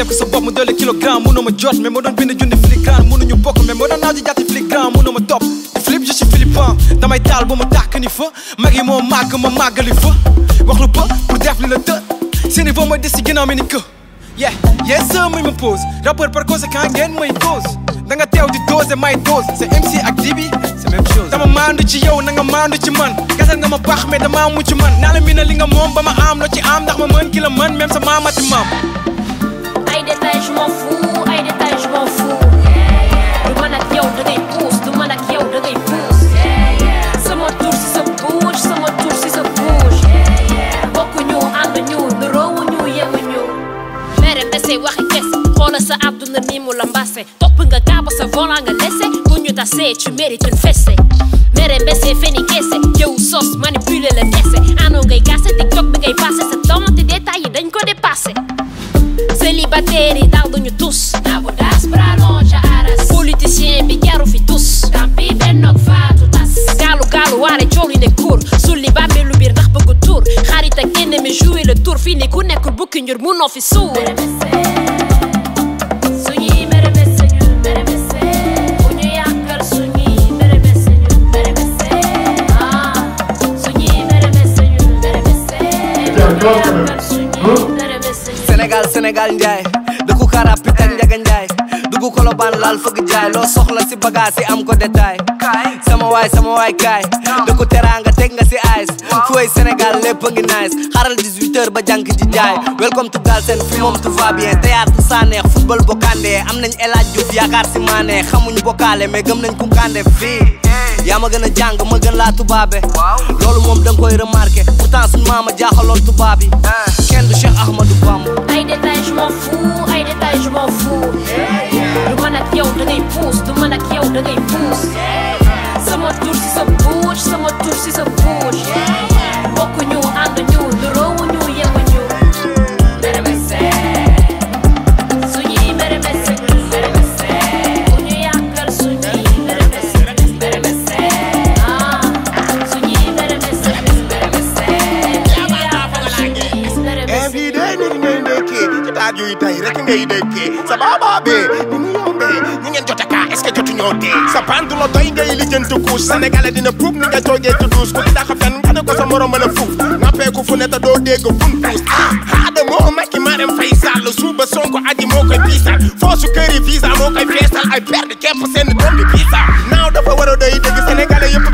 def ko sa bopp mu doole kilogramme mënoo ma jot mais ma doon bind junni filigrane mënuñu bokk mais ma doon naaw di jàtti filigrane mënoo ma topp flip je suis philippin damay taal ba ma tàkk ni fa mag yi moo màgg ma màggali fa wax lu ba pour def li la të seen niveau mooy des si ginnaaw mi ni kë yeah yes sir muy ma pose rappeur par conséquent ngeen mooy cause da nga teew di dose may dose c'est MC ak Dibi c'est même chose dama maandu ci yow na nga maandu ci man gasal nga ma baax mais dama mucc man naa la mi na li nga moom ba ma am loo ci am ndax ma mën ki la mën même sa maamati maam ay détails je m'en fous ay détails je m'en fous du man ak yow da ngay puus du man ak yow da ngay puus sama tur si sa bouche sama tur si sa bouche bokkuñu ànduñu nuroowuñu yemuñu mere mbese waxi kese xoola sa àdduna ni mu la mbase topp nga gaaba sa volant nga lese bu ñu tasee tu mérites une fessée mere mbese feni kese jëw sos manipuler la dese ano ngay gase tiktok bi ngay passé sa temps te détails yi dañ ko dépassé célibataire yi daal duñu tus nabu das brano ca aras politicien bi jaru fi tus tampi bennoog faatu tas gaalu gaalu waare coow li ne kuur sulli bàmmeelu biir ndax bëgg tuur xarit ak ennemi jouer le tour fii ni ku nekkul bukki njur munoo fi suur suñuy mere messe ñu mere messe bu ñu yàqal suñuy mere messe ñu mere messe ah suñuy mere messe ñu mere messe bu ñu yàqal suñuy mere messe ñu Sénégal Sénégal njaay dëkku karapitan njaga njaay dugg kolobaan laal fëgg jaay loo soxla si bagage yi am ko détail sama waay sama waay kaay dëkku teraanga teg nga si ice fooy Sénégal lépp a ngi nice xaral 18 heures ba jànk ji jaay welcome to Galsen fi moom tout va bien théâtre saa neex football bokkande am nañ El Hadj Diouf yaakaar si maane xamuñ bokkaale mais gëm nañ kunkande fii yaa ma gën a jàng ma gën laa tubaabe loolu moom da nga koy remarqué pourtant suñ maama jaaxaloon tubaab yi kenn du Cheikh Ahmadou Bamba ay détails je m'en fous ay détails je m'en fous du man ak yow da ngay puus du man ak yow da ngay puus sama tur si sa bouche sama tur si sa bouche bokkuñu ànduñu nuroowuñu yemuñu mere messe suñuy mere messe ñu mere messe bu ñu yàqal suñuy mere messe mere messe ah suñuy mere messe ñu mere messe bu ñu yàqal suñuy mere messe everyday ni ngay ndekkee ci taaj yuy tay rek ngay dëkkee sa baaba bee ni mu yombee ñi ngeen jot a kaa est ce que jotu ñoo dee sa pantu la doy ngay lijjanti couche sénégalais dina puub ni nga toogee ci douche ku di daxa fen nga ne ko sa morom la fuuf nappeeku fu ne te doo dégg bun puus ah haada moo makki marem fay sàll suuba sonko aji moo koy piisal foosu këri visa moo koy feesal ay perde képp seen doom bi piisa naaw dafa war a doy dëgg sénégalais yëpp